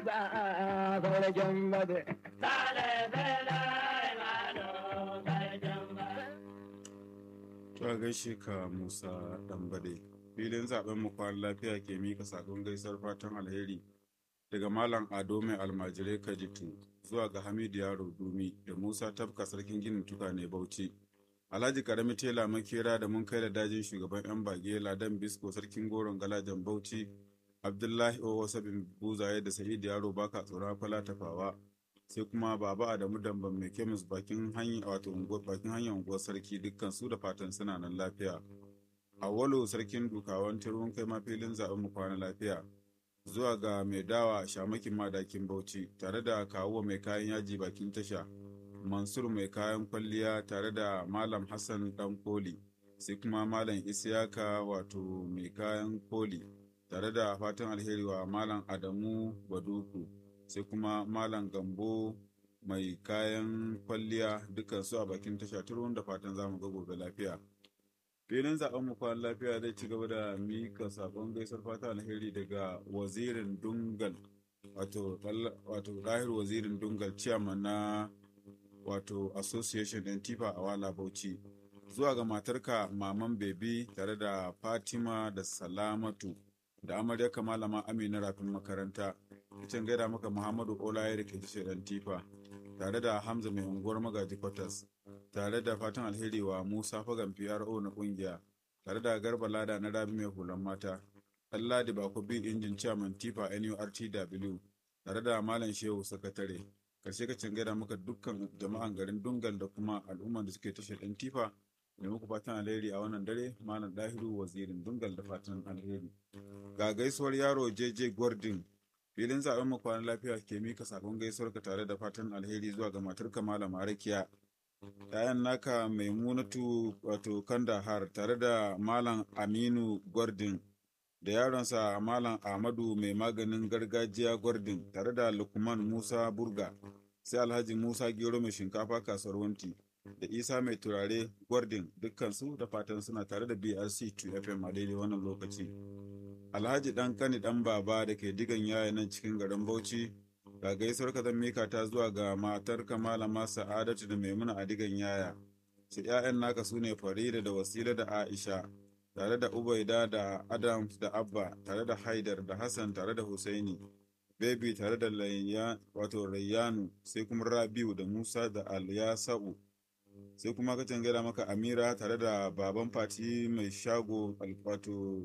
ba sarkin bade. To a gaishe ka Musa Dambade. Filin zaben mu kwan lafiya ke mika sakon gaisar fatan alheri daga Malam Ado mai almajirai Kajitu zuwa ga Hamidu Yaro Dumi da Musa Tafka sarkin ginin tukane Bauchi. Alhaji Karami Tela Makera da mun kai da dajin shugaban 'yan bage Ladan Bisko sarkin goron galajan Bauchi Abdullahi Owo Sabin Buzaye da Sa'id Yaro baka tsoron fala tafawa sai kuma Baba Adamu Damban mai kemis bakin hanya wato unguwar bakin hanyar unguwar sarki dukkan su da fatan suna nan lafiya. Awwalu sarkin dukawan turun kai ma filin zaɓen mu kwana lafiya. Zuwa ga mai dawa shamakin madakin Bauchi tare da kawo mai kayan yaji bakin tasha. Mansur mai kayan kwalliya tare da Malam Hassan Dan Koli, sai kuma Malam Isiyaka wato mai kayan koli, tare da fatan alheri wa Malam Adamu Baduku, sai kuma Malam Gambo mai kayan kwalliya dukansu a bakin tasha turun da fatan zamu ga gobe lafiya. filin zaben mu kwan lafiya zai ci gaba da mika sakon gaisar fata alheri daga wazirin dungal wato wato dahir wazirin dungal chairman na wato association din tifa a wala bauchi zuwa ga matarka maman bebi tare da fatima da salamatu da amarya malama amina rafin makaranta kicin gaida maka muhammadu olaye da ke tashar dan tifa tare da hamza mai unguwar magaji kwatas tare da fatan alheri wa musa fagan pro na kungiya tare da garba lada na rabi mai hulan mata ɗan ladi bako bi injin chairman tifa nurtw tare da malam shehu sakatare karshe ka gaida maka dukkan jama'an garin dungal da kuma al'umman da suke tashar ɗan tifa da muku fatan alheri a wannan dare malam dahiru wazirin dungal da fatan alheri ga gaisuwar yaro jj gordon filin zaben mu kwanan lafiya ke mika sakon gaisuwar ka tare da fatan alheri zuwa ga matarka malama rakiya ‘ya'yan naka maimunatu wato kandahar tare da malam aminu gordon da yaronsa malam ahmadu mai maganin gargajiya gordon tare da lukman musa burga sai alhaji musa gero mai shinkafa kasuwar wanti da isa mai turare gordon dukkansu da fatan suna tare da brc 2fm a daidai wannan lokaci alhaji dan kani dan baba da ke digan yaya nan cikin garin bauchi ga gaisuwar ka zan mika ta zuwa ga matar malama sa'adatu da maimuna a digan yaya su ‘ya'yan naka su ne farida da wasila da aisha tare da ubaida da adams da abba tare da haidar da hassan tare da husaini bebi tare da wato rayyanu sai kuma rabiu da musa da alyasa'u sai kuma ka gaida maka amira tare da baban fati mai shago wato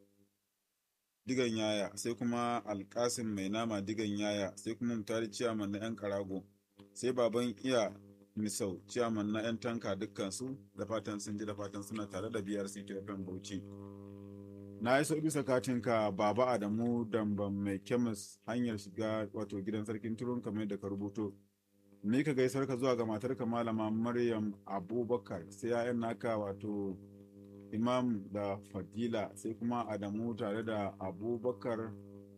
digan yaya sai kuma alkasim mai nama digan yaya sai kuma mutari ciyaman na 'yan karago sai baban iya misau ciyaman na 'yan tanka dukkansu da fatan sun ji da fatan suna tare da biyar ctfm bauchi na yi so bisa katinka baba adamu damban mai kemis hanyar shiga wato gidan sarkin turun kamar da ka rubuto ni ka gaisar ka zuwa ga matarka malama maryam abubakar sai 'ya'yan naka wato imam da fadila sai kuma adamu tare da abubakar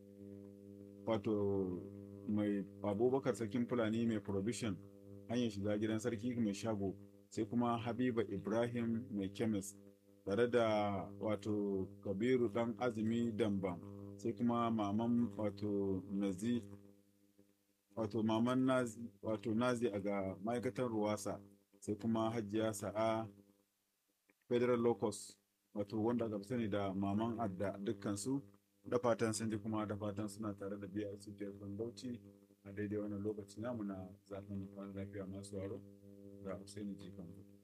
wato mai abubakar sarkin fulani mai provision hanyar shiga gidan sarki mai shago sai kuma habiba ibrahim mai kemis tare da wato kabiru dan azumi dambam sai kuma maman wato nazi wato maman nazi wato nazi a ga ma'aikatar ruwasa sai kuma hajiya sa'a federal locus wato wanda aka sani da maman adda dukkansu da fatan sun ji kuma da fatan suna tare da biyar su bauchi a daidai wannan lokaci namu na zafin kwan lafiya masu waro da Hussaini Jikan.